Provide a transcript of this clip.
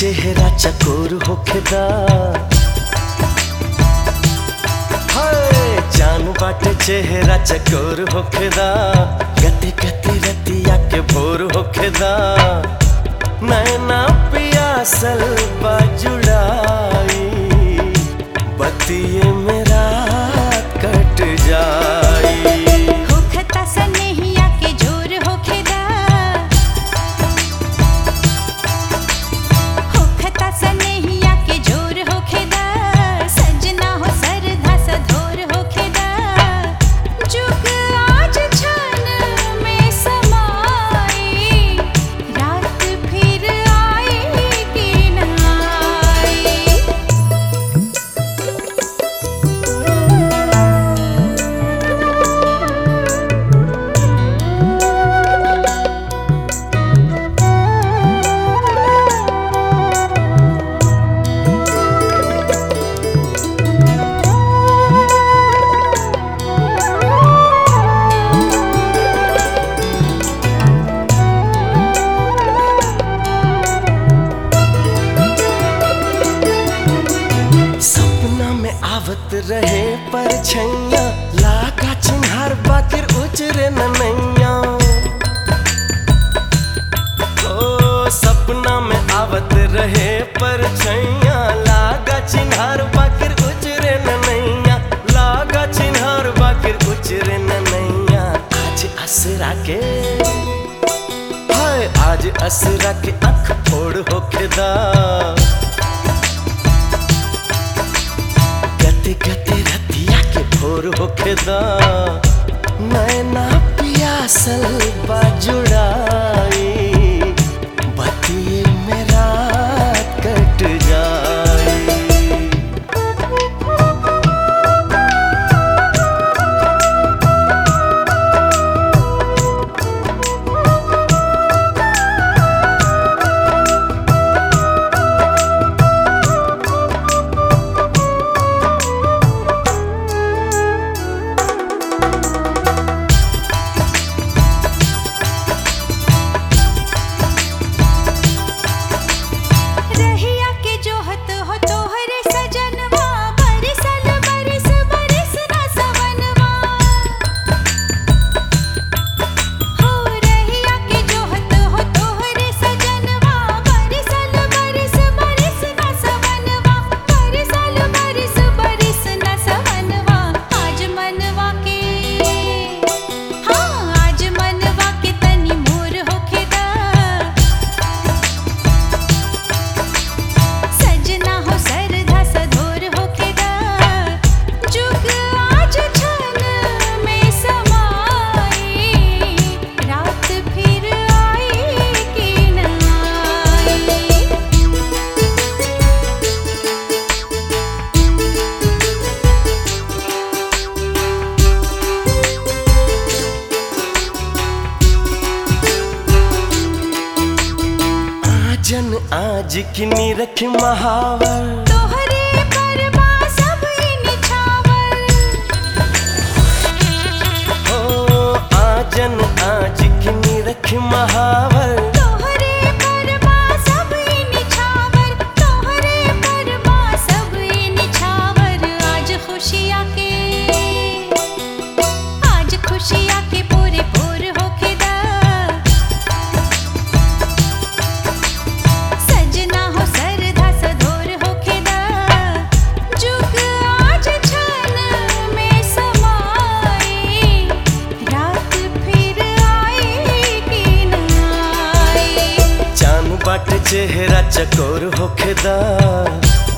चेहरा चकोर होखेदा हाय जान बाटे चेहरा चकोर होखेदा गति गति रतिया के भोर होखेदा नैना पियासल बाजुड़ाई बतिये मेरा कट जाई होखता सनेहिया के जोर होखेदा होखता सनेहिया के जोर होखेदा सजना हो सरधा सधोर होखेदा जुग आज छन में समाई रात फिर आई कि न आई सपना में आवत रहे पर छैया लागा चिन्हार बाकिर उजरे न नैया ओ सपना में आवत रहे पर छैया लागा चिन्हार बाकिर उजरे न नैया लागा चिन्हार बाकिर उजरे न नैया आज असरा के हाय आज असरा के अख फोड़ होखेदा गति गति रतिया के भोर होखेदा नैना पियासल बाजुड़ाई बतिये मेरा कट जाई रहिया के जोहत हो तोहरे सजनवा बरिसल बरिस बरिस ना सवनवा हो रहिया के जोहत हो तोहरे सजनवा बरिसल बरिस बरिस ना सवनवा बरिसल बरिस बरिस ना सवनवा आज मनवा के हाँ आज मनवा के तनी मोर होखेदा सजना हो सरधा सधोर होखेदा जुग आज छन में समाई रात फिर आई कि न आई आजन आज किनी रख महावर तोहरे परवा सब निछावर हो आजन आज किनी रख महावर तोहरे परवा सब निछावर तोहरे परवा सब निछावर आज खुशियाँ के आज खुशियाँ के पूरे पूर होखेदा सजना हो सरधा सधोर होखेदा जुग आज छन में समाई रात फिर आई कि न आई जान बाट चेहरा चकोर होखेदा